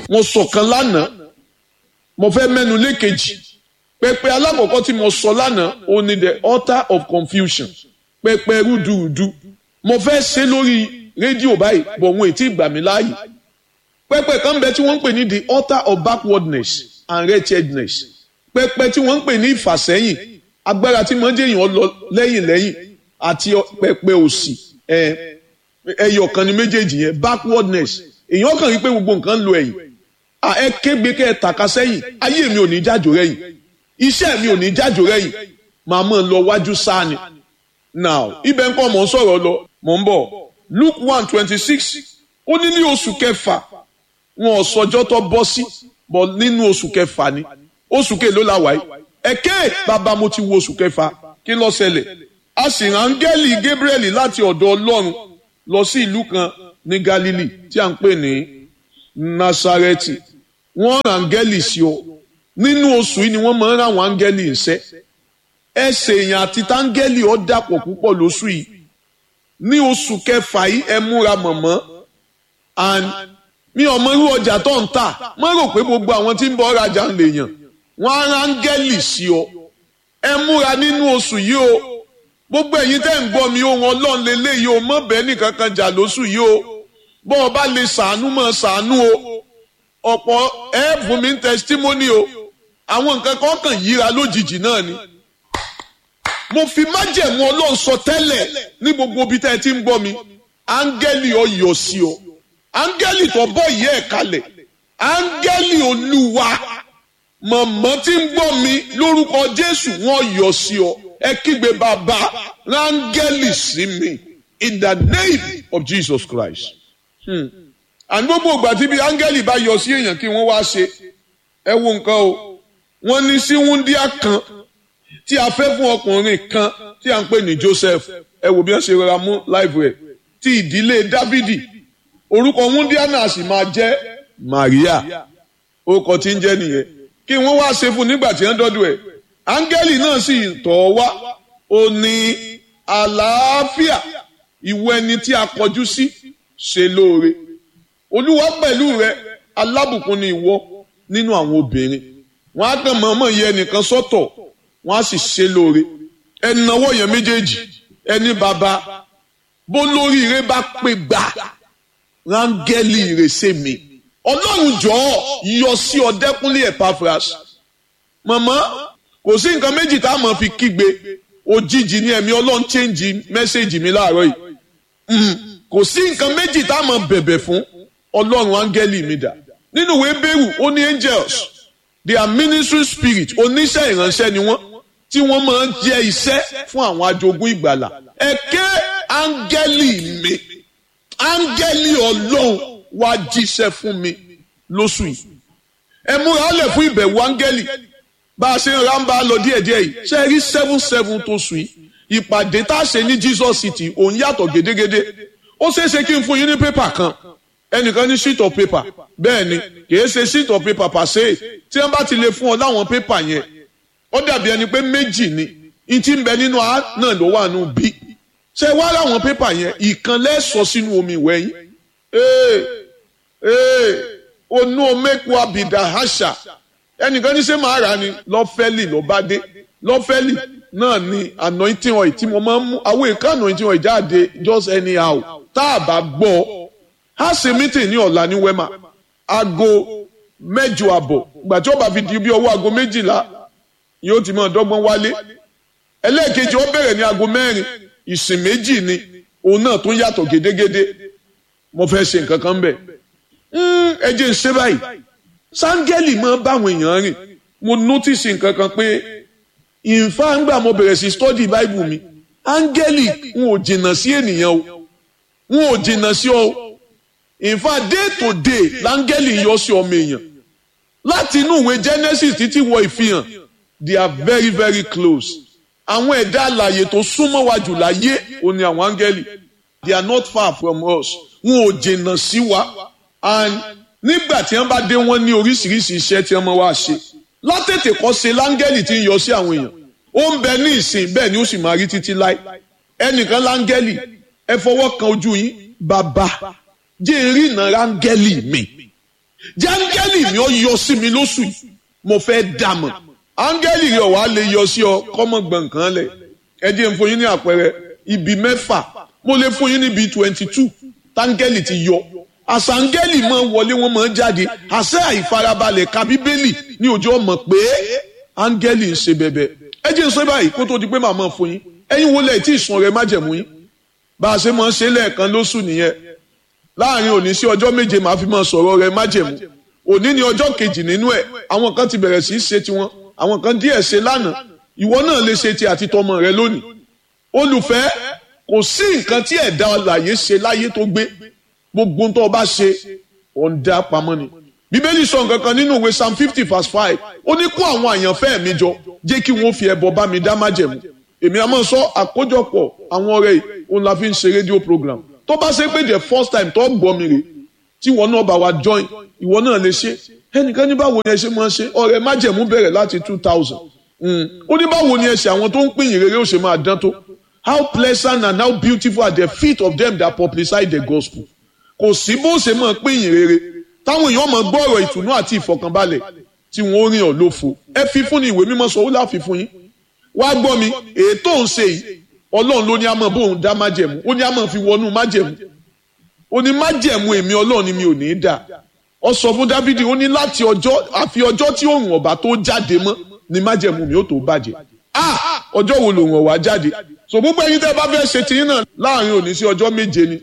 mo sọ̀kan lánàá mo fẹ́ mẹ́nu lékejì pẹpẹ alákọ̀ọ́kọ́ tí mo sọ lánàá ó ní the altar of confusion pẹpẹ rúdurùdu mo fẹ́ ṣe lórí rédíò báyìí bọ̀ wọn ètí ìgbà mi láàyè pẹpẹ kan bẹ tí wọ́n ń pè ní the altar of backwardness and wretchedness pẹpẹ tí wọ́n ń pè ní ìfàsẹ́yìn agbára tí mo ń jẹ́yìn lọ lẹ́yìn lẹ́yìn àti pẹpẹ òsì ẹyọ kan ní méjèèjì yẹn backwardness èèyàn kàn rí pé gbogbo nǹkan ń lo ẹ̀yìn ẹ kégbe kẹ́ ẹ tàka sẹ́yìn ayé mi ò ní jájò rẹ́yìn iṣẹ́ mi ò ní jájò rẹ́yìn màá mọ̀ lọ wájú sáà ni now ibẹ̀ ń kọ́ mọ̀ ń sọ̀rọ̀ lọ mọ̀ ń bọ̀ Luke one twenty six ó ní ní oṣù kẹfà wọn ò sọjọ́ tó bọ́ sí bọ̀ nínú oṣù kẹfà ni oṣù kèló la wáyé ẹ̀kẹ́ bàbá mo ti wo oṣù kẹfà kí ló ṣẹlẹ̀ a sì rán áńgẹ́lì Gabriel láti ọ̀dọ̀ Ọlọ́run lọ sí ìlú kan ní Galilee tí a ń pè ní Nasareti wọ́n rán áńgẹ́lì sí ọ nínú oṣù yìí ni wọ́n máa ń rán àwọn áńgẹ́lì iṣẹ́ ẹsẹ̀ èèyàn àti táńgẹ́lì ọ dàpọ̀ púpọ̀ lóṣù yìí ní oṣù kẹfà yìí ẹ múra mọ̀mọ́ and mi ò mọ irú ọjà tó ń tà má rò pé gbogbo àwọn tí ń bọ̀ rajà ń lè yàn wọ́n á rán áńgẹ́lì sí ọ ẹ múra nínú oṣù yìí o gbogbo ẹ̀yin tẹ́ ń gbọ́ mi ohun ọlọ́run lélẹ́yìí o mọ̀ bẹ́ẹ̀ nìkan kan jà lóṣù yìí o bọ́ ọ bá lè ṣàánú mọ̀ ṣàánú o ọ̀pọ̀ ẹ fún mi ń testimony o àwọn nǹkan kan kàn yíra lójijì náà ni mo fi májẹ̀mú ọlọ́run sọ tẹ́lẹ̀ ní gbogbo ibi tẹ́ ẹ ti ń gbọ́ mi áńgẹ́lì ọ yọ sí ọ áńgẹ́lì tó bọ́ ìyẹ́ ẹ̀ kalẹ̀ áńgẹ́lì olúwa mọ̀mọ́ tí ń gbọ́ mi lórúkọ jésù wọ́n yọ sí ọ ẹ kígbe bàbá rángẹ́lì sí mi in the name of jesus christ. àní gbogbo ìgbà tí bí áńgẹ́lì bá yọ sí èèyàn kí wọ́n wá ṣe ẹ wo nǹkan o wọ́n ní sí wúndíá kan tí a fẹ́ fún ọkùnrin kan tí a ń pè ní joseph ẹ wò bí wọ́n ṣe rọra mú láìpẹ́ rẹ̀ ti ìdílé dávidi orúkọ wúndíá náà sì máa jẹ́ maria orúkọ tí ń jẹ́ nìyẹn kí wọ́n wá ṣe fún nígbà tí wọ́n dọ́dọ̀ ẹ̀ áńgẹ́lì náà sì tọ̀ wá ó ní àlàáfíà ìwọ ẹni tí a kọjú sí ṣe lóore olúwa pẹ̀lú rẹ alábùkún ni ìwọ nínú àwọn obìnrin wọn á kàn mọ̀ọ́mọ̀ yẹ ẹnìkan sọ́tọ̀ wọn á sì ṣe lóore ẹnáwó yẹn méjèèjì ẹni bàbá bó lórí ire bá pé gbà rángẹ́lì ìrèsè mi ọlọ́run jọ̀ọ́ yọ sí ọdẹ́kúnlé Epaphras mọ̀mọ́ kò sí nǹkan méjì tá a mọ̀ fi kígbe òjijì ní ẹ̀mí ọlọ́run chẹ́ǹjì mẹ́sẹ̀gì mi láàárọ̀ yìí kò sí nǹkan méjì tá a mọ̀ bẹ̀bẹ̀ fún ọlọ́run áńgẹ́lì mi dà nínú ìwé bẹ́rù ó ní angels they are ministry spirit oníṣẹ́ ìránṣẹ́ ni wọ́n tí wọ́n máa ń jẹ́ iṣẹ́ fún àwọn ajogún ìgbàlà ẹ̀kẹ́ áńgẹ́lì mi áńgẹ́lì ọlọ́run wá jíṣẹ́ fún mi lóṣù yìí ẹ múra lẹ̀ fún ìbẹ̀wò áńgẹ́lì bá a ṣe ń rámbá lọ díẹ̀díẹ̀ yìí ṣe rí seven seven tó sùn yìí ìpàdé tá a ṣe ní Jesus City òun yàtọ̀ gédégédé ó ṣeé ṣe kí n fún yín ní pépà kan ẹnìkan ní sheet of paper bẹ́ẹ̀ ni kìí ṣe sheet of paper pàṣẹ tí wọ́n bá ti lè fún ọ láwọn pépà yẹn ó dàbí ẹni pé méjì ni n ti ń bẹ nínú a náà ló wà nù bí ṣe wá láwọn pépà yẹn ìkan lẹ́sọ̀ sínú omi ìwẹ̀ yín ee ee onú omekwu abidà àṣà ẹnìkan ní ṣe máa rà ni lọ́fẹ́lì ló bá dé lọ́fẹ́lì náà ni anointing oil tí mo máa ń mú àwọn èèkàn anointing oil jáde just anyhow tá a bá gbọ́ a ṣe meeting ní ọ̀la ní wema aago mẹ́jọ àbọ̀ ìgbà tí ó bá fi di bí ọwọ́ aago méjìlá yóò ti máa dọ́gbọ́n wálé ẹlẹ́ẹ̀kejì ó bẹ̀rẹ̀ ní aago mẹ́rin ìsìn méjì ni òun náà tún yàtọ̀ gédégédé mo fẹ́ ṣe nǹkan kan bẹ̀ ẹ jẹ́ ń ṣe báyìí sáńgẹ́lì máa báwọn èèyàn rìn mo notice nǹkan kan pé ìfá ń gbà mo bẹ̀rẹ̀ sí study bible mi áńgẹ́lì n ò jìnnà sí ènìyàn o n ò jìnnà sí ọ ìfá day to day láńgẹ́lì yọ sí ọmọ èèyàn láti inú ìwé genesis títí wọ ìfihàn they are very very close àwọn ẹ̀dá àlàyé tó súnmọ́ wa jù láyé ò ní àwọn áńgẹ́lì they are not far from us wọn ò jìnnà sí wa and nígbà tí wọ́n bá dé wọ́n ní oríṣiríṣi iṣẹ́ tí wọ́n máa wá ṣe látètè kọ́ ṣe láńgẹ́lì tí ń yọ sí àwọn èèyàn ó ń bẹ ní ìsìn bẹ́ẹ̀ ni ó sì máa rí títí láì ẹnìkan láńgẹ́lì ẹ fọwọ́ kan ojú yín bàbá jẹ́ rí ìnà ráńgẹ́lì mi jẹ́ áńgẹ́lì mi ó yọ sí mi lóṣù yìí mo fẹ́ dàmọ̀ áńgẹ́lì rẹ̀ wá lè yọ sí ọ kọ́mọ gbọ̀ǹkan lẹ̀ ẹ jẹ́ n fún yín ní àpẹẹrẹ ibi mẹ́fà mo lè fún yín níbi twenty two táńgẹ́lì ti yọ àṣà áńgẹ́lì máa wọlé wọn máa jáde àṣẹ àìfarabalẹ̀ ka bíbélì ní òjò ọmọ pé áńgẹ́lì ń ṣe bẹ̀bẹ̀ ẹ jẹ́ n sọ báyìí kó tó di pé màmá fún yín ẹ̀yin wo lẹ̀ tí ìsun rẹ̀ májẹ̀mú yín bá a ṣe máa ń ṣe lẹ́ẹ̀kan lóṣù nìyẹn láàrin òní sí ọjọ́ méje màá fi máa sọ̀rọ̀ rẹ̀ májẹ̀mú òní ni ọjọ́ kejì nínú ẹ̀ àwọn kan ti bẹ̀rẹ̀ sí í ṣe tiwọn àwọn kan díẹ̀ ṣe lánàá ìwọ náà lè ṣe ti àti tọmọ rẹ lónìí olùfẹ́ kò sí nǹkan tí ẹ̀dá alààyè ṣe láyé tó gbé gbogbo tó o bá ṣe òun dá pamọ́ ni bíbélì sọ nǹkan kan nínú ìwé psalm fifty verse five ó ní kó àwọn àyànfẹ́ mi jọ jẹ́ kí wọ́n fi ẹbọ bá mi dá májẹ̀mú èmi àmọ́ sọ àkójọpọ̀ àwọn ọ̀rẹ́ yìí òun la fi ń ṣe rédíò program tó bá ṣe pé the first time tó gbọ́ mi rè tí ìwọ náà bá wa join ìwọ náà lè ṣe ẹnìkan ní báwo ni ẹ ṣe máa ṣe ọ̀rẹ́ májẹ̀mú bẹ̀rẹ̀ láti two thousand ó ní báwo ni ẹ ṣe àwọn tó ń pín ìrere ó ṣe máa dán tó how pleasant and how beautiful are the feet of them that publicize the gospel kò sí bó ṣe máa pín ìrere táwọn èèyàn máa gbọ́ ọ̀rọ̀ ìtùnú àti ìfọ̀kànbalẹ̀ tí wọ́n rìn ọ́ lófo ẹ fi fún ni ìwé mímọ́ sọ ó láfi fún yín wá gbọ́ mi ètò ń ṣe yìí ọlọ́run ló ní a máa bóun dá májẹ̀mú ó ní a máa fi wọnú májẹ̀mú ó ní májẹ̀mú èmi ọlọ́run ni mi ò ní í dà ọ sọ fún dávidi ó ní láti ọjọ́ àfi ọjọ́ tí òòrùn ọ̀bà tó jáde mọ́ ni májẹ̀mú mi ó tó bàjẹ́ ah ọjọ́ wo lòun ọ̀wá jáde so gbogbo ẹ̀yin tẹ́ ẹ bá fẹ́ ṣe tiyín náà láàrin òní sí ọjọ́ méje ni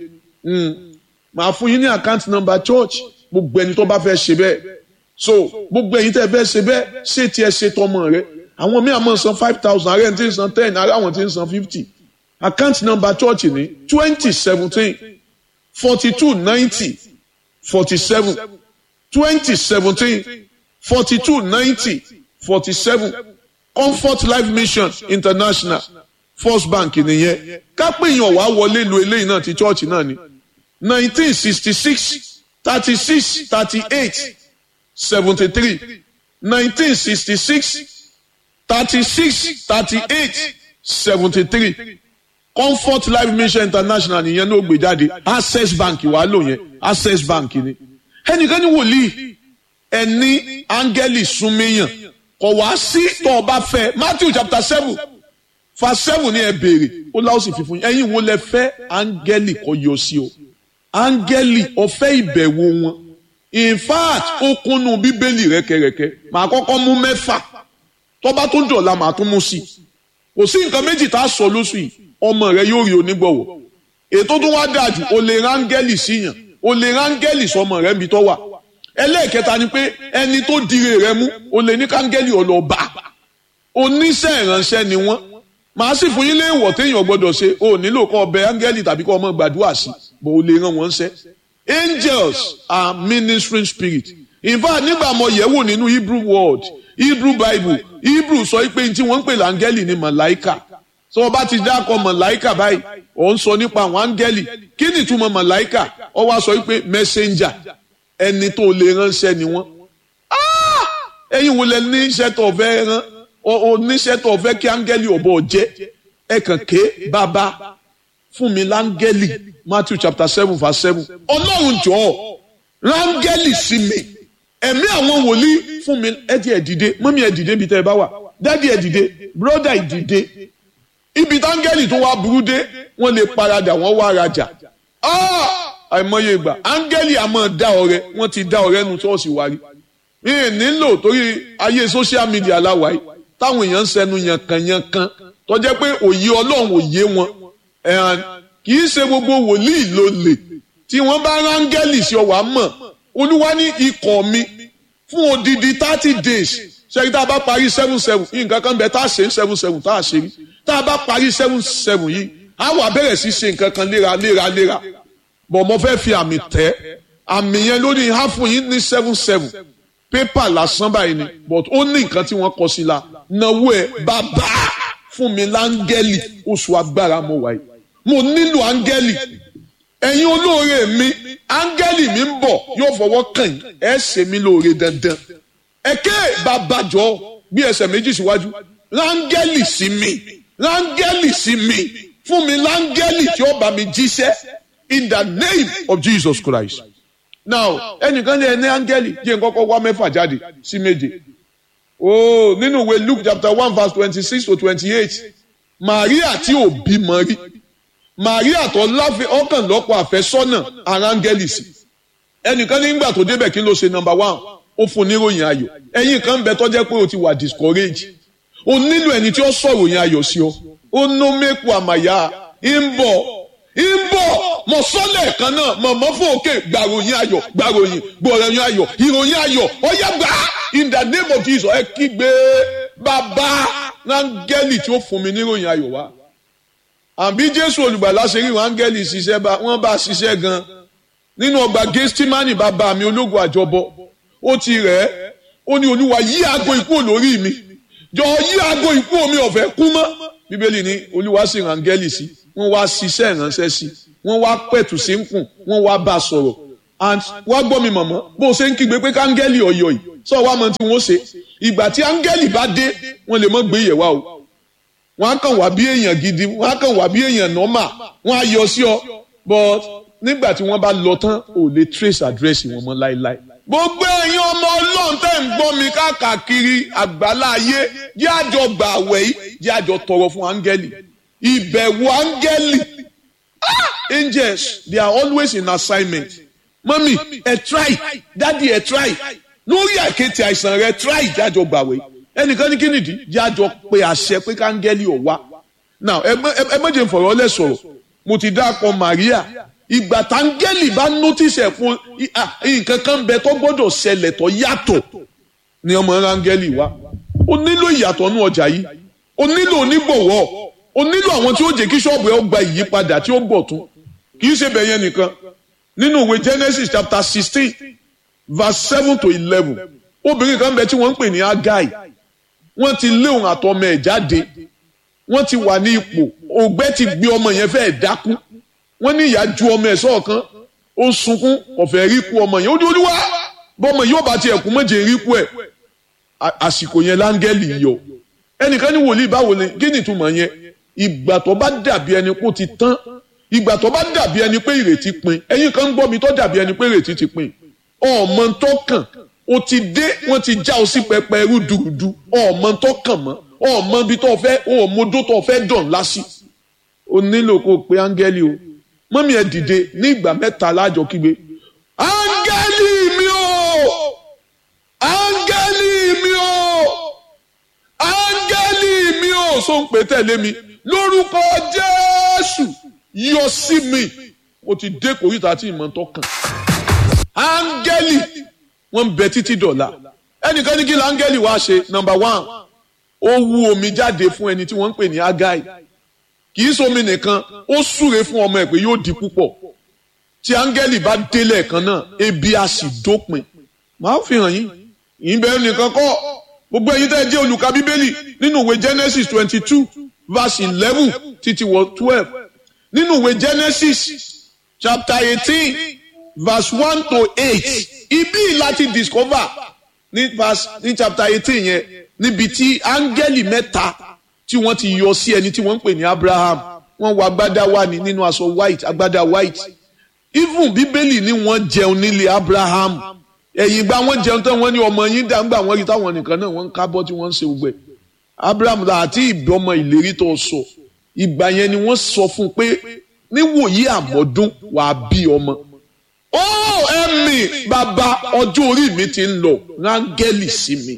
màá fún yín ní account number church gbogbo ẹni tó bá fẹ́ ṣe bẹ́ẹ̀ so gbogbo ẹ̀yin tẹ́ ẹ fẹ́ ṣe bẹ́ẹ̀ ṣé tiẹ̀ ṣe tọmọ rẹ àwọn míì àmọ́ san five thousand ààrẹ tí ń san ten ààrẹ àwọn tí ń san fifty account number church ní twenty seventeen forty two ninety forty seven twenty seventeen forty two ninety forty seven comfort life mission international first bank nìyẹn kápẹ́yìn wàá wọlé lu eléyìí náà ti church náà ni nineteen sixty six thirty six thirty eight seventy three nineteen sixty six thirty six thirty eight seventy three comfort life mission international nìyẹn ló gbé jáde access bank wàá lò yẹn access bank ni ẹnìkan ní wòlíì ẹni áńgẹ́lì súnmẹ́yàn kò wá sí tó o bá fẹ́ matthew chapter seven verse seven ni ẹ béèrè ó láwọn sì fi fún yín ẹ̀yin wo lẹ fẹ́ áńgẹ́lì kó yọ sí o áńgẹ́lì ọ̀fẹ́ ìbẹ̀wò wọn in fact ó kúnnú bíbélì rẹ́kẹrẹ́kẹ́ màá kọ́kọ́ mú mẹ́fà tọ́ba tó dọ̀la màá tún mú sí i kò sí nǹkan méjì tá a sọ lóṣù yìí ọmọ rẹ yóò rí onígbọ̀wọ́ ètò tó wá dáa jù o lè rángẹ́lì síyàn o lè rángẹ́lì sọmọ rẹ níbi tó wà ẹlẹ́ẹ̀kẹta ni pé ẹni tó dire rẹ mú o lè ní kángẹ́lì ọlọ́ba oníṣẹ́ ìránṣẹ́ ni wọ́n màá sì fún yín léèwọ̀ téèyàn gbọ́dọ̀ ṣe o nílò kọ́ ọbẹ̀ áńgẹ́lì tàbí kọ́ ọmọ gbàdúrà sí bó o lè rán wọn ṣẹ́ angels are ministering spirit in fact nígbà mo yẹ̀wò nínú hebrew word hebrew bible hebrew sọ pé tí wọ́n ń pè láńgẹ́lì ni màláìkà tí wọ́n bá ti dákọ̀ màláìkà báyìí ò ń sọ nípa àwọn áńgẹ́lì kí ni ìtumọ̀ màláìkà ọ wá sọ pé messenger ẹni tó lè ránṣẹ́ ni wọ́n ẹ̀yin wo lẹ ní iṣẹ́ tó fẹ́ rán oníṣẹ́ tó fẹ́ kí áńgẹ́lì ọ̀bọ jẹ́ ẹ kàn ké bàbá fún mi láńgẹ́lì matthew chapter seven verse seven ọlọ́run jọ̀ọ́ ráńgẹ́lì sí mi ẹ̀mí àwọn wòlíì fún mi ẹ ti ẹ̀ dìde mọ́mí ẹ̀ dìde ibi tẹ́ ẹ bá wà dádì ẹ̀ dìde bróda ẹ̀ dìde ibi táńgẹ́lì tó wá burú dé wọ́n lè paradà wọ́n wá rajà àìmọye ìgbà áńgẹ́lì àmọ́ dá ọrẹ wọ́n ti dá ọrẹ nu ṣọ́ọ̀ṣì wárí mi ì nílò torí ayé social media láwàá táwọn èèyàn ń sẹnu yankanyankan tó jẹ́ pé òye ọlọ́run òye wọn kì í ṣe gbogbo wòlíì ló lè tí wọ́n bá rángẹ́lì sí ọwà mọ̀ olúwa ní ikọ̀ mi fún odidi thirty days ṣẹ́yìn tá a bá parí seven seven yìí nǹkan kan bẹ tá a ṣe seven seven tá a ṣe rí tá a bá parí seven seven yìí a wà bẹ̀rẹ̀ sí ṣe nǹkan kan léra léra léra bọ̀ mo fẹ́ fi àmì tẹ́ àmì yẹn lórí ha fún yín ní seven seven pépà lásán báyìí ni but ó ní nǹkan tí wọ́n kọ sí la náwó ẹ̀ bàbá fún mi láńgẹ́lì oṣù agbára mo wáyé mo nílò áńgẹ́lì ẹ̀yin olóore mi áńgẹ́lì mi ń bọ̀ yóò fọwọ́ kàn yín ẹ̀ ṣe mí lóore dandan ẹ̀kẹ́ babajọ́ bí ẹsẹ̀ méjì síwájú láńgẹ́lì sí mi láńgẹ́lì sí mi fún mi láńgẹ́lì tí ó bá mi jíṣẹ́ in the name of Jesus Christ now ẹnìkan ní ẹni áńgẹ́lì jẹ́ nkọ́kọ́ wá mẹ́fà jáde sí méje oh nínú ìwé Luke chapter one verse twenty-six to twenty-eight Maria tí ò bímọ rí Maria tó láfẹ ọkàn lọ́pọ̀ àfẹ́sọ́nà ara áńgẹ́lì sí ẹnìkan nígbà tó débẹ̀ kí ló ṣe number one ó fún níròyìn ayọ̀ ẹ̀yin kan bẹ tó jẹ́ pé o ti wà discourage o nílò ẹni tí ó sọ̀rọ̀ yẹn ayọ̀ sí ọ ó nó mẹ́kù àmàyà ń bọ̀ ń bọ̀ mọ̀ sọ́lẹ̀ kan náà mọ̀mọ́ fún òkè gbàròyìn ayọ̀ gbàròyìn gbọ̀ròyìn ayọ̀ ìròyìn ayọ̀ ọ̀yá gbà in the name of Jesus ẹ kígbe bàbá áńgẹ́lì tí ó fún mi níròyìn ayọ̀ wá àbí Jésù olùgbàlà ṣe rí wọn áńgẹ́lì ṣiṣẹ́ bá wọ́n bá ṣiṣẹ́ gan nínú ọgbà Gẹ́stímánì bàbá mi ológun àjọbọ ó ti rẹ̀ ẹ́ ó ní olúwa yí aago ikú olórí mi jọ yí aago ikú omi ọ̀fẹ́ kú mọ́ bíbélì ní olúwa sì rán áńgẹ́lì sí wọ́n wá ṣiṣẹ́ ìránṣẹ́ sí wọ́n wá pẹ̀tù sí ń kùn wọ́n wá bá a sọ̀rọ̀ and wá gbọ́ mi mọ̀mọ́ bó o ṣe ń kígbe pé káńgẹ́lì ọ̀yọ̀ yìí sọ wá mọ tí wọ́n ṣe ìgbà tí áńgẹ́lì bá dé wọ́n lè mọ́ gbé yẹ̀ wá o wọ́n á kàn wá bí èèyàn gidi wọ́n á kàn wá bí èèyàn nọ́mà wọ́n á yọ sí ọ but nígbà tí wọ́n bá lọ tán ò lè trace address wọn mọ́ láéláé gbogbo ẹ̀yin ọmọ ọlọ́run tẹ́ ń gbọ́ mi káàkiri àgbálá ayé jẹ́ àjọ gbà àwẹ̀ yìí jẹ́ àjọ tọrọ fún áńgẹ́lì ìbẹ̀wò áńgẹ́lì angels they are always in assignment mọ́mì ẹ̀ try dádì ẹ̀ try lórí àkéte àìsàn rẹ̀ try jẹ́ àjọ gbà àwẹ̀ yìí ẹnìkan ní kínìdí jẹ́ àjọ pé àṣẹ pé káńgẹ́lì ọ̀ wá now ẹ mọ̀jẹ̀ fọ̀rọ̀ lẹ̀ sọ̀rọ̀ mo ti dákọ̀ Maria ìgbà táńgẹ́lì bá notice ẹ̀ fún nǹkan kan bẹ tó gbọ́dọ̀ ṣẹlẹ̀ tó yàtọ̀ ni ọmọ rángẹ́lì wa o nílò ìyàtọ̀ nú ọjà yìí o nílò onígbọ̀wọ́ o nílò àwọn tí ó jẹ́ kí ṣọ́ọ̀bù ẹ̀ gba ìyípadà tí ó bọ̀ tún kì í ṣe bẹ̀yẹn nìkan nínú ìwé Genesis chapter sixteen verse seven to eleven obìnrin kan bẹ tí wọ́n ń pè ní Agai wọ́n ti lé òun àtọmọ ẹ̀ jáde wọ́n ti wà ní ipò ògbẹ́ ti gbé ọmọ yẹn fẹ́ẹ́ dákú wọ́n ní ìyá ju ọmọ ẹ̀ sọ́ọ̀kan ó sunkún ọ̀fẹ́ rí kú ọmọ yẹn ó ní olúwa bọ́mọ yóò bá tiẹ̀ kú méje rí kú ẹ̀ àsìkò yẹn láńgẹ́lì yọ ẹnìkan ní wòlíì báwo ni kí ni ìtumọ̀ yẹn ìgbà tó bá dàbí ẹni kó ti tán ìgbà tó bá dàbí ẹni pé ìrètí pin ẹ̀yin kan ń gbọ́ mi tó dàbí ẹni pé ìrètí ti pin ọmọ tó kàn o ti dé wọ́n ti já o sí pẹpẹ ẹrú dùrùdù ọmọ tó kàn mọ́ ọmọ bí tó fẹ́ ọmọdó tó fẹ́ dàn lásì o nílò kó o pe áńgẹ́lì o mọ́mí ẹ̀ dìde ní ìgbà mẹ́ta lájọ kígbe áńgẹ́lì mi o áńgẹ́lì mi o áńgẹ́lì mi o so ń pè tẹ̀lé mi lórúkọ jésù yọ sí mi mo ti dé kòríta tí ìmọ̀ tó kàn áńgẹ́lì wọ́n ń bẹ títí dọ̀la ẹnìkan ní kí la áńgẹ́lì wá ṣe number one ó wú omi jáde fún ẹni tí wọ́n ń pè ní agai kì í somi nìkan ó súre fún ọmọ ẹ̀ pé yóò di púpọ̀ tí áńgẹ́lì bá délẹ̀ kan náà ebi á sì dópin màá fi hàn yín yín bẹ́ẹ̀ nìkan kọ́ gbogbo ẹ̀yin tẹ́ ẹ jẹ́ olùka bíbélì nínú ìwé Genesis twenty two verse eleven títí wọ twelve nínú ìwé Genesis chapter eighteen verse one to eight ibi láti discover ní verse ní chapter eighteen yẹn níbi tí áńgẹ́lì mẹ́ta tí wọ́n ti yọ sí ẹni tí wọ́n ń pè ní Abraham wọ́n wọ agbádá wá ní nínú aṣọ white agbádá white even bíbélì ní wọ́n jẹun nílé Abraham ẹ̀yìn ìgbà wọ́n jẹun tán wọ́n ní ọmọ yín dàgbà wọ́n rí táwọn nìkan náà wọ́n ń kábọ́ tí wọ́n ń ṣe gbẹ Abraham àti ìbọmọ ìlérí tó sọ ìgbà yẹn ni wọ́n sọ fún un pé níwòyí àmọ́dún wàá bí ọmọ ó ẹ̀mí bàbá ọjọ́ orí mi ti ń lọ rángẹ́lì sí mi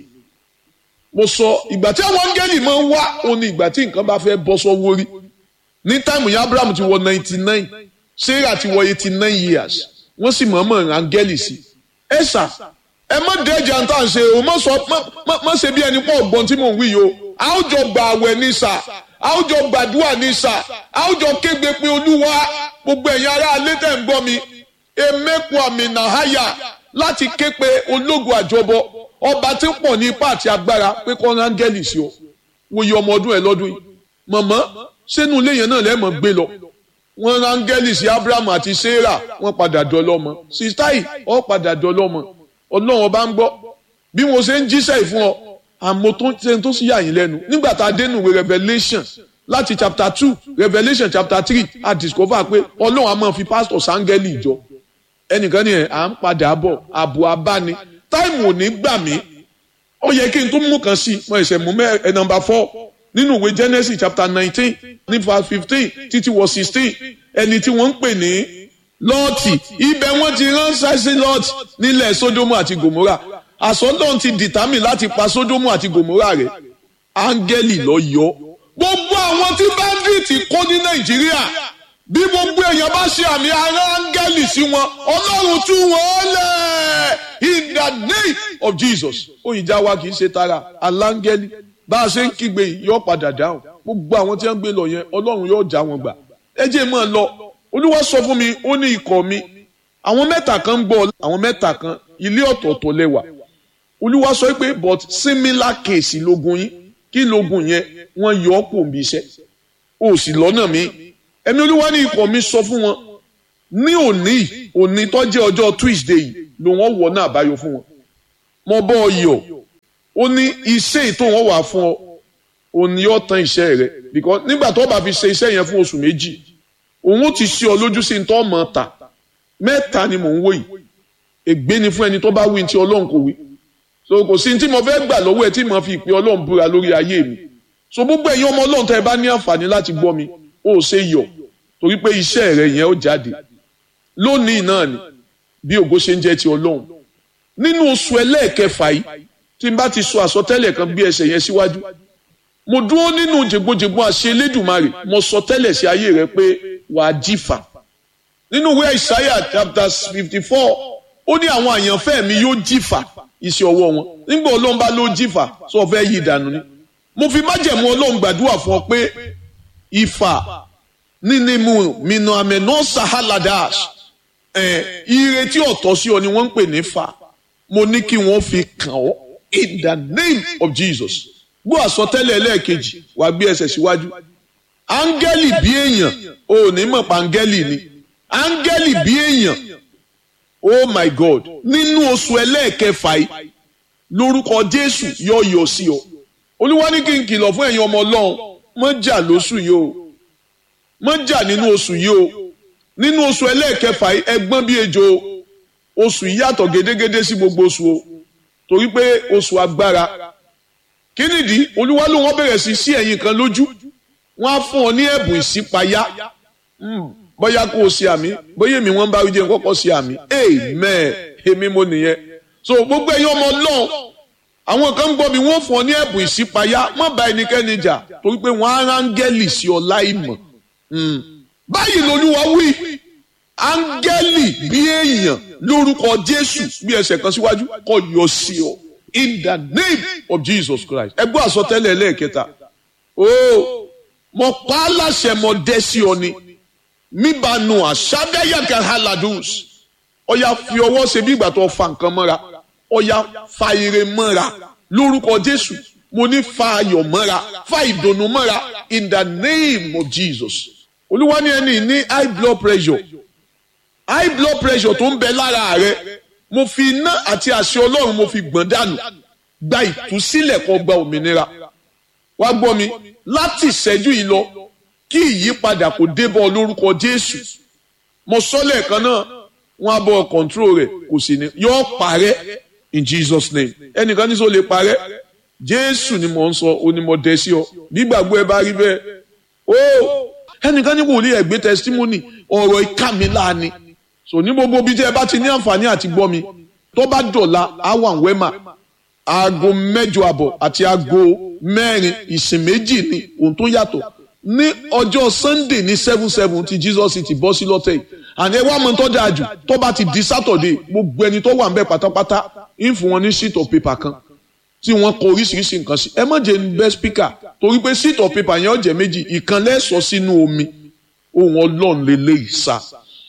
mo sọ ìgbà tí àwọn áńgẹ́lì máa ń wá ó ní ìgbà tí nǹkan bá fẹ́ bọ́ sọ́wọ́ rí ní táìmù yẹn Abraham ti wọ ninety nine Sarah ti wọ eighty nine years wọ́n sì mọ̀ọ́mọ̀ áńgẹ́lì sí ẹ sà ẹ má dẹ́jà ń tà ń ṣe o má sọ má ṣe bí ẹni pọ̀ ọ̀gbọ́n tí mò ń wí yìí o a ó jọ gbà àwẹ̀ ní sà a ó jọ gbàdúrà ní sà a ó jọ kégbe pé olúwa gbogbo ẹ̀yin ará alẹ́ tẹ̀ ń gbọ́ mi emeku àmì nàháyà láti ké pe ológun àjọbọ ọba tí ń pọ̀ ní ipá àti agbára pé kọ́ rángẹ́lì sí ọ wòye ọmọ ọdún ẹ lọ́dún yìí mọ̀mọ́ sínú ilé yẹn náà lẹ́ẹ̀mọ́ gbé lọ wọ́n rángẹ́lì sí Abraham àti Sarah wọ́n padà dọ́lọ́mọ sítáì ọ́ padà dọ́lọ́mọ ọlọ́run ọba ń gbọ́ bí mo ṣe ń jíṣẹ́ ìfún ọ àmọ́ tó ṣe tó sì yà yín lẹ́nu nígbà tá a dénú ìwé Revelation láti chapter two Revelation chapter three a discover pé ọlọ́run a máa fi pastor sángẹ́lì ìjọ ẹnìkan ni ẹ̀ à ń padà bọ̀ àbò abáni táìmù ò ní gbà mí ó yẹ kí n tún mú kan sí i mo ẹsẹ̀ mú mẹ́ ẹ nọmba four nínú ìwé Genesis chapter nineteen ní verse fifteen títí wọ sixteen ẹni tí wọ́n ń pè ní lọ́ọ̀tì ibẹ̀ wọ́n ti ránṣẹ́ sí lọ́ọ̀tì nílẹ̀ Sódómù àti Gòmórà àsọdọ̀ ti dìtámì láti pa Sódómù àti Gòmórà rẹ̀ áńgẹ́lì lọ yọ gbogbo àwọn tí bandit kó ní Nàìjíríà bí gbogbo èèyàn bá ṣe àmì ara áńgẹ́lì sí wọn Ọlọ́run tú wọn lẹ̀ in the name of Jesus òyìnjà wa kì í ṣe tara aláńgẹ́lì bá a ṣe ń kígbe yìí yóò padà dáhùn gbogbo àwọn tí wọ́n gbé lọ yẹn Ọlọ́run yóò já wọn gbà ẹ jẹ́ mọ́ ẹ lọ Olúwa sọ fún mi ó ní ikọ̀ mi àwọn mẹ́ta kan ń bọ̀ àwọn mẹ́ta kan ilé ọ̀tọ̀ọ̀tọ̀ lẹ́wà Olúwa sọ pé but similar case lógun yín kí lógun yẹn wọ́n yọ ọ́ pò ń bí iṣẹ́ o sì lọ́nà mi ẹ̀mí Olúwa ní ikọ̀ mi sọ fún wọn ní òní òní tó jẹ́ ọjọ́ Tuesday yìí ló wọ́n wọ̀ náà àbáyọ fún wọn mo bọ́ ọ yọ̀ ó ní iṣẹ́ ètò wọn wà fún ọ òní yóò tán iṣẹ́ rẹ because nígbà tó bá fi ṣe iṣẹ́ yẹn fún oṣù méjì òun ó ti ṣe ọ lójú sí ní tó mọ̀ ta mẹ́ta ni mò ń wò yìí ègbé ni fún ẹni tó bá wí ní ti Ọlọ́run kò wí so kò sí tí mo fẹ́ gbà lọ́wọ́ ẹ tí mo fi ìpè Ọlọ́run búra lórí ayé mi so gbogbo ẹ̀yin ọmọ Ọlọ́run tẹ́ ẹ bá ní àǹfààní láti gbọ́ mi ó ṣe yọ̀ torí pé iṣẹ́ rẹ yẹn ó jáde lónìí náà ni bí ògo ṣe ń jẹ́ ti Ọlọ́run nínú oṣù ẹlẹ́ẹ̀kẹfà yìí tí n bá ti sọ àsọtẹ́lẹ̀ kan bí ẹsẹ̀ yẹn síwájú mo dúró nínú jègbojègbò àṣẹ Elédùmarè mo sọ tẹ́lẹ̀ sí ayé rẹ pé wàá jífà nínú ìwé Isaiah chapter fifty four ó ní àwọn àyànfẹ́ mi yóò jífà iṣẹ́ ọwọ́ wọn nígbà Ọlọ́run bá ló jífà sọ fẹ́ yí ìdànù ni mo fi májẹ̀mú Ọlọ́run gbàdúrà fún ọ pé ìfà nínímù mìnà àmẹ́nà sahaladas ẹ̀ ire tí ọ̀tọ̀ sí ọ ni wọ́n ń pè ní fà mo ní kí wọ́n fi kàn ọ́ in the name of Jesus gbọ́ àsọtẹ́lẹ̀ ẹlẹ́ẹ̀kejì wàá gbé ẹsẹ̀ síwájú áńgẹ́lì bí èèyàn ò ní mọ̀ pa áńgẹ́lì ni áńgẹ́lì bí èèyàn oh my God nínú oṣù ẹlẹ́ẹ̀kẹfà yìí lórúkọ Jésù yọ yọ sí ọ olúwa ní kí n kìlọ̀ fún ẹ̀yin ọmọ Ọlọ́run mọ́ jà lóṣù yìí o mọ́ jà nínú oṣù yìí o nínú oṣù ẹlẹ́ẹ̀kẹfà yìí ẹgbọ́n bí ejò oṣù yìí yàtọ̀ gédégédé sí gbogbo oṣù o torí pé oṣù agbára kí nìdí olúwa ló wọ́n bẹ̀rẹ̀ sí sí ẹ̀yin kan lójú wọ́n á fún ọ ní ẹ̀bùn ìṣípayá bóyá kó o ṣe àmì bóyá èmi wọ́n bá rí jẹ́ kọ́kọ́ ṣe àmì amen èmi mo nìyẹn so gbogbo ẹ̀yin ọmọ Ọlọ́run àwọn kan ń gbọ́ mi wọ́n fún ọ ní ẹ̀bùn ìṣípayá má bá ẹnikẹ́ni jà torí pé wọ́n á rángẹ́lì sí ọ láì mọ̀ báyìí lolúwa wí áńgẹ́lì bí èèyàn lórúkọ Jésù bí ẹsẹ̀ kan síwájú kó yọ sí ọ in the name of Jesus Christ ẹgbẹ́ àsọtẹ́lẹ̀ lẹ́ẹ̀kẹta o mo pa á láṣẹ mo dẹ́ sí ọ ni míbanu àṣàdáyàkà haladus ọ̀yà fi ọwọ́ ṣe bí ìgbà tó fa nǹkan mọ́ra ọ̀yà fa ire mọ́ra lórúkọ Jésù mo ní fa ayọ̀ mọ́ra fa ìdùnnú mọ́ra in the name of Jesus olúwa ní ẹni ní high blood pressure high blood pressure tó ń bẹ lára rẹ mo fi iná àti àṣẹ ọlọ́run mo fi gbọ̀n dànù gba ìtúsílẹ̀ kó gba òmìnira wá gbọ́ mi láti ìṣẹ́jú yìí lọ kí ìyípadà kò débọ̀ lórúkọ jésù mo sọ lẹ́ẹ̀kan náà wọ́n á bọ̀ control rẹ̀ kò sì ní yọ parẹ́ in jesus name ẹnìkan ní sọ lè parẹ́ jésù ni mo ń sọ onímọ̀ dẹ́ sí ọ nígbàgbọ́ ẹ bá rí bẹ́ẹ̀ ó ẹnìkan ní kò lè ẹ̀gbẹ́ testimony ọ̀rọ̀ ìkàmí láàánú so ní gbogbo bí jẹ́ ẹ bá ti ní àǹfààní àti gbọ́ mi tó bá dọ̀la àwọn wẹ́mà aago mẹ́jọ àbọ̀ àti aago mẹ́rin ìsìn méjì ni ohun tó yàtọ̀ ní ọjọ́ sunday ní seven seven ti jesus ti bọ́ sí lọ́tẹ̀ yìí àní ẹ wá mọ tó dáa jù tó bá ti di saturday gbogbo ẹni tó wà ń bẹ pátápátá ń fún wọn ní sheet of paper kan tí wọ́n kọ oríṣiríṣi nǹkan sí ẹ má jẹ́ ní best speaker torí pé sheet of paper yẹn ó jẹ́ méjì ìkan lẹ́sọ̀ sínú omi ohun ọlọ́run lélẹ́yìí sá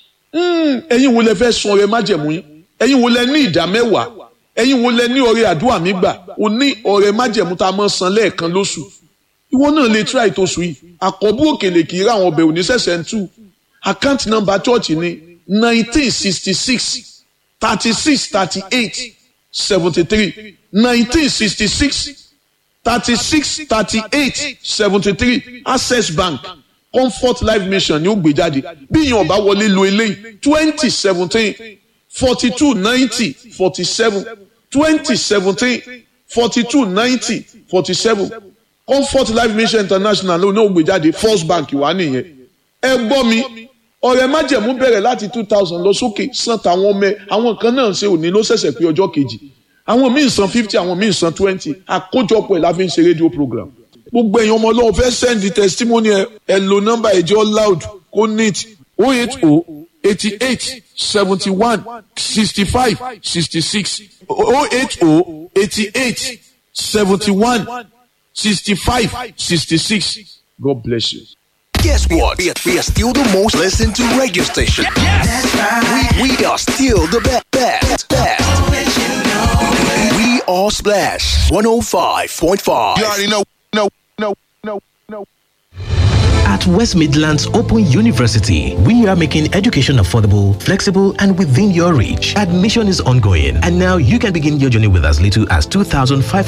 ẹ̀yin wo lẹ fẹ́ sun ọrẹ májẹ̀mú yín ẹ̀yin wo lẹ ní ìdá mẹ́wàá ẹ̀yin wo lẹ ní ọrẹ àdúrà mi gbà o ní ọrẹ májẹ̀mú tá a máa san lẹ́ẹ̀kan lóṣù ìwọ náà lè try tóṣù yìí àkọ́bù òkèlè kì í rà àwọn ọbẹ̀ òní sẹ̀sẹ̀ ń tú account number church ní nineteen sixty six thirty six thirty eight seventy three nineteen sixty six thirty six thirty eight seventy three access bank comfort life mission ni ó gbé jáde bí ìyẹn ọba wọlé lo eléyìí twenty seventeen forty two ninety forty seven twenty seventeen forty two ninety forty seven comfort life mission international ló ní ògbé jáde first bank wà nìyẹn ẹ gbọ́ mi ọ̀rẹ́ májẹ̀mú bẹ̀rẹ̀ láti two thousand lọ sókè san tàwọn ọmọ ẹ àwọn kan náà ṣe òní ló ṣẹ̀ṣẹ̀ pé ọjọ́ kejì àwọn míì san fifty àwọn míì san twenty àkójọpọ̀ ẹ̀ la fi ń ṣe rédíò program gbogbo èèyàn ọmọ ọlọ́run fẹ́ send the testimony ẹ ẹ lo nọ́mbà ẹ̀jẹ̀ loud kó neat oh eight oh eighty eight seventy one sixty five sixty six oh eight oh eighty eight seventy one sixty five sixty six God bless you. Guess what? We are, we are still the most listened to radio station. That's right. We, we are still the be- best. Best. We are Splash 105.5. You already know, know, know, know, know. At West Midlands Open University, we are making education affordable, flexible, and within your reach. Admission is ongoing, and now you can begin your journey with as little as 2,500